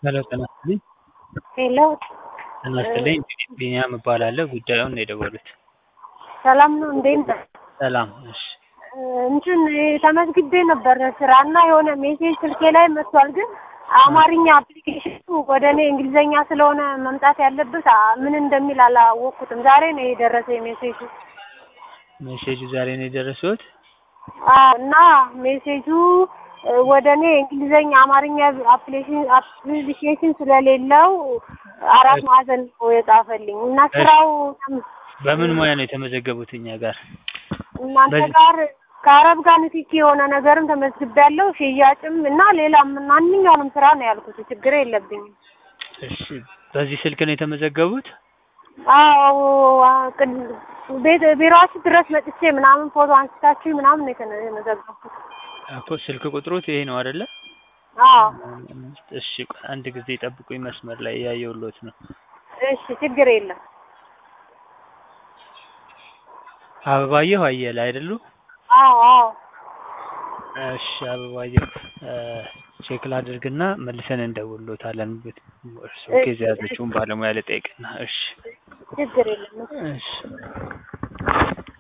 ሄሎ ጤና ይስጥልኝ። ሄሎ ጤና ይስጥልኝ ቢኒያም እባላለሁ ጉዳዩን ነው የደወሉት? ሰላም ነው እንዴት ነህ? ሰላም እሺ እንትን ተመዝግቤ ነበር ስራ እና የሆነ ሜሴጅ ስልኬ ላይ መጥቷል፣ ግን አማርኛ አፕሊኬሽኑ ወደ እኔ እንግሊዘኛ ስለሆነ መምጣት ያለበት አ- ምን እንደሚል አላወቅኩትም። ዛሬ ነው የደረሰኝ ሜሴጁ። ሜሴጁ ዛሬ ነው የደረሱት? አዎ እና ሜሴጁ እ፣ ወደ እኔ እንግሊዘኛ አማርኛ አፕሊኬሽን አፕሊኬሽን ስለሌለው አራት ማዕዘን ነው የጻፈልኝ እና ስራው በምን ሙያ ነው የተመዘገቡት እኛ ጋር? እናንተ በዚህ- ጋር ከአረብ ጋር ንክኪ የሆነ ነገርም ተመዝግቤያለሁ፣ ሽያጭም እና ሌላም ማንኛውንም ስራ ነው ያልኩት። ችግር የለብኝም። እሺ በዚህ ስልክ ነው የተመዘገቡት? አዎ አ- ቅድ- ቤት ቢሮአችሁ ድረስ መጥቼ ምናምን ፎቶ አንስታችሁ ምናምን ነው የተነ- የተመዘገብኩት። እኮ ስልክ ቁጥሮት ይሄ ነው አይደለ? አዎ እሺ ቆይ አንድ ጊዜ ጠብቁኝ መስመር ላይ እያየሁሎት ነው። እሺ፣ ችግር የለም። አበባየሁ አየለ አይደሉ? አዎ አዎ እሺ አበባየሁ እ፣ ቼክ ላድርግና መልሰን እንደውሎታለን። እርሱ ኬዝ የያዘችውን ባለሙያ ልጠይቅና እሺ ችግር የለም። እሺ